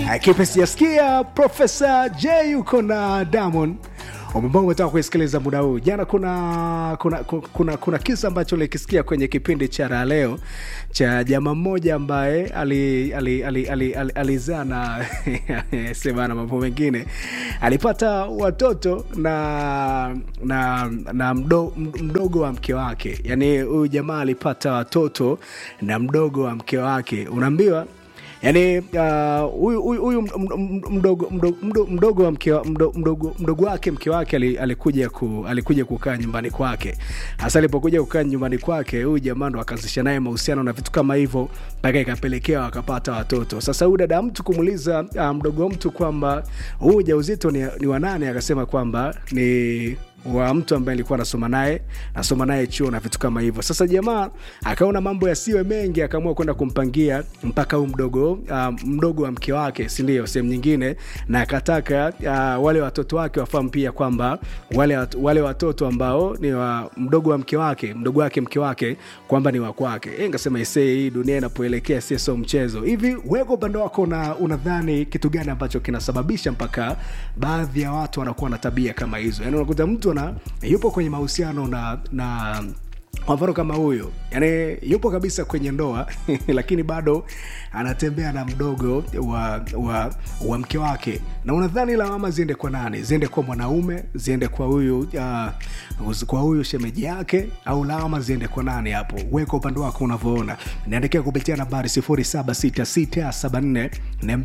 kipe sijasikia profesa j yuko na diamond ambao umetaka kuisikiliza muda huu jana kuna kuna, kuna, kuna, kuna kisa ambacho likisikia kwenye kipindi cha raha leo cha jamaa mmoja ambaye alizaa ali, ali, ali, ali, alizaa na sema na mambo mengine alipata watoto na na na mdo, mdogo wa mke wake yaani huyu jamaa alipata watoto na mdogo wa mke wake unaambiwa yani huyu uh, huyu mdogo, mdogo, mdogo, mdogo wa mke mdogo, mdogo, mdogo wake mke wake alikuja ku, alikuja kukaa nyumbani kwake hasa alipokuja kukaa nyumbani kwake huyu jamaa ndo akazisha naye mahusiano na vitu kama hivyo mpaka ikapelekea wakapata watoto sasa huyu dada mtu kumuuliza uh, mdogo mtu kwamba huu ujauzito ni, ni wanane akasema kwamba ni wa mtu ambaye alikuwa anasoma naye nasoma naye chuo na vitu kama hivyo sasa jamaa akaona mambo yasiwe mengi akaamua kwenda kumpangia mpaka huu mdogo uh, mdogo wa mke wake sindio sehemu nyingine na akataka uh, wale watoto wake wafahamu pia kwamba wale, wale watoto ambao ni wa mdogo wa mke wake mdogo wake mke wake kwamba ni wakwake e, ngasema isee hii dunia inapoelekea sie so mchezo hivi weko upande wako na unadhani kitu gani ambacho kinasababisha mpaka baadhi ya watu wanakuwa na tabia kama hizo yaani unakuta mtu na yupo kwenye mahusiano na na kwa mfano kama huyo yani yupo kabisa kwenye ndoa lakini bado anatembea na mdogo wa, wa, wa mke wake na unadhani lawama ziende kwa nani ziende kwa mwanaume ziende kwa huyu uh, kwa huyu shemeji yake au lawama ziende kwa nani hapo weka upande wako unavyoona niandikia kupitia nambari 76674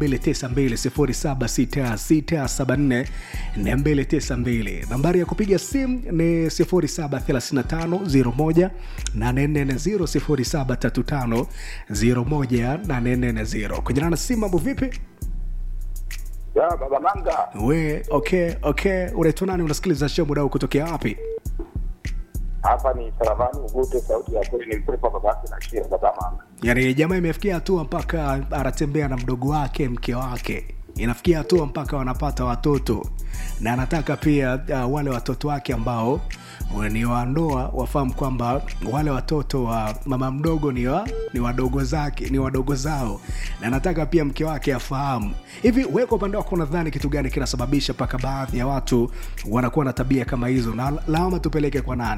292 76674 nambari ya kupiga simu ni 0735 0735 kujana na simu mambo vipi ya baba manga we okay okay unaitwa nani unasikiliza show muda huu kutokea wapi hapa ni saravani ugute sauti ya kweli ni mpepa babake na shia baba manga yaani jamaa imefikia hatua mpaka anatembea na mdogo wake mke wake inafikia hatua mpaka wanapata watoto na anataka pia uh, wale watoto wake ambao ni wandoa wafahamu kwamba wale watoto wa mama mdogo ni wa, ni wadogo zake ni wadogo zao na nataka pia mke wake afahamu hivi weka upande wako unadhani kitu gani kinasababisha mpaka baadhi ya watu wanakuwa na tabia kama hizo na lawama tupeleke kwa nani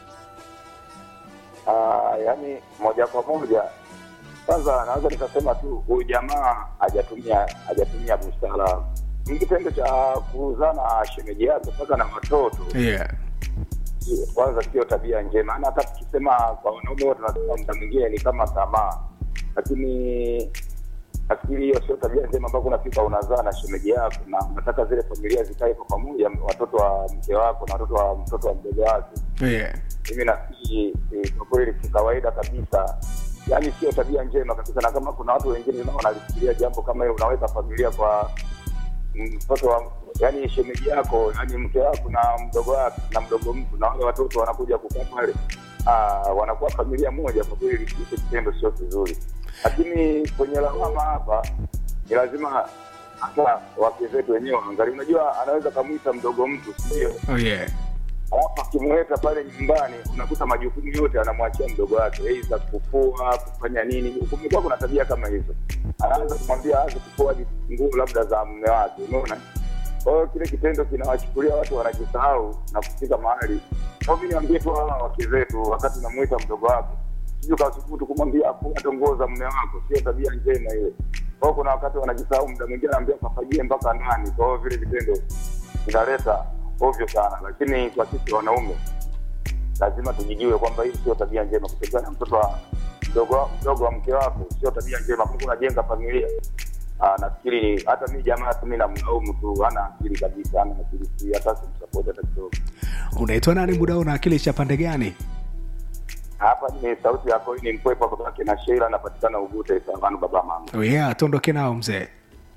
uh, yani moja kwa moja kwanza naweza nikasema tu huyu jamaa hajatumia hajatumia busara ni kitendo cha kuuzana shemeji yake mpaka na watoto yeah kwanza sio tabia njema ana hata tukisema kwa wanaume wote tunasema muda mwingine ni kama tamaa lakini nafikiri hiyo sio tabia njema ambao unafika unazaa na shemeji yako na unataka zile familia zikae kwa pamoja watoto wa mke wako na watoto wa mtoto wa mdogo wake yeah mimi nafikiri kwa kweli kikawaida kabisa yaani sio tabia njema kabisa na kama kuna watu wengine nao wanalifikiria jambo kama hilo unaweka familia kwa mtoto wa yani shemeji yako yani mke wako na mdogo wake na mdogo mtu na wale watoto wanakuja kukaa pale wanakuwa familia moja kwa kweli hicho kitendo sio kizuri lakini kwenye lawama hapa ni lazima hata wake zetu wenyewe waangalia unajua anaweza kamwita mdogo mtu sindio oh yeah alafu akimweka pale nyumbani unakuta majukumu yote anamwachia mdogo wake aidha kufua kufanya nini kumekuwa kuna tabia kama hizo anaanza kumwambia aanze kufua nguo labda za mume wake umeona kwa hiyo kile kitendo kinawachukulia watu wanajisahau na kufika mahali kwa mi niambie tu hawa wake zetu wakati unamwita mdogo wako siju kasubutu kumwambia hata nguo za mume wako sio tabia njema ile kwao kuna wakati wanajisahau muda mwingine anaambia kafagie mpaka ndani kwa hiyo vile vitendo vinaleta ovyo sana lakini kwa sisi wanaume lazima tujijue kwamba hii sio tabia njema kutembea na mtoto wa mdogo mdogo wa mke wako sio tabia njema kumbe unajenga familia Aa, nafikiri hata mi jamaa tu mi namlaumu tu hana akili kabisa ana akili si hata simsapoti hata kidogo unaitwa nani muda huu na akili cha pande gani hapa ni sauti yako ni mpwepa babake na sheila anapatikana ugute savanu baba mama oh yeah tuondoke nao mzee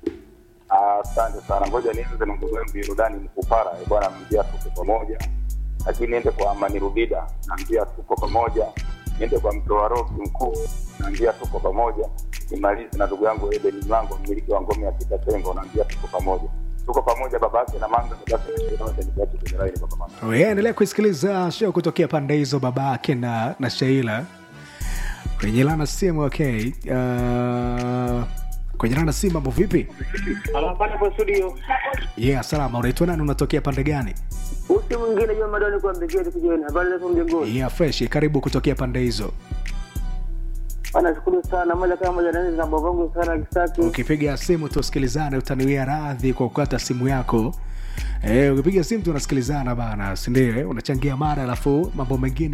asante sana ngoja nianze na ndugu yangu irudani mkupara bwana mjia tuko pamoja lakini niende kwa amani rubida naambia tuko pamoja niende kwa mtoa roki mkuu naambia tuko pamoja nimalize na ndugu yangu edeni mlango mmiliki wa ngome ya kitatengo naambia tuko pamoja tuko pamoja babake na manga babake na sheila nikache kwenye laini baba mama oh yeah, endelea kusikiliza show kutokea pande hizo babake na na sheila kwenye lana simu okay uh, kwenye nana si mambo vipi Anapanda kwa studio. yeah salama unaitwa nani unatokea pande gani Usi mwingine Juma Madoni kwa mbegeti kujioni. Habari za mjengoni. yeah fresh karibu kutokea pande hizo Bana shukuru sana moja kama moja nani na bongo sana kisaki. ukipiga simu tusikilizane utaniwia radhi kwa kukata simu yako Eh, ukipiga simu tunasikilizana bana sindio unachangia mara alafu mambo mengine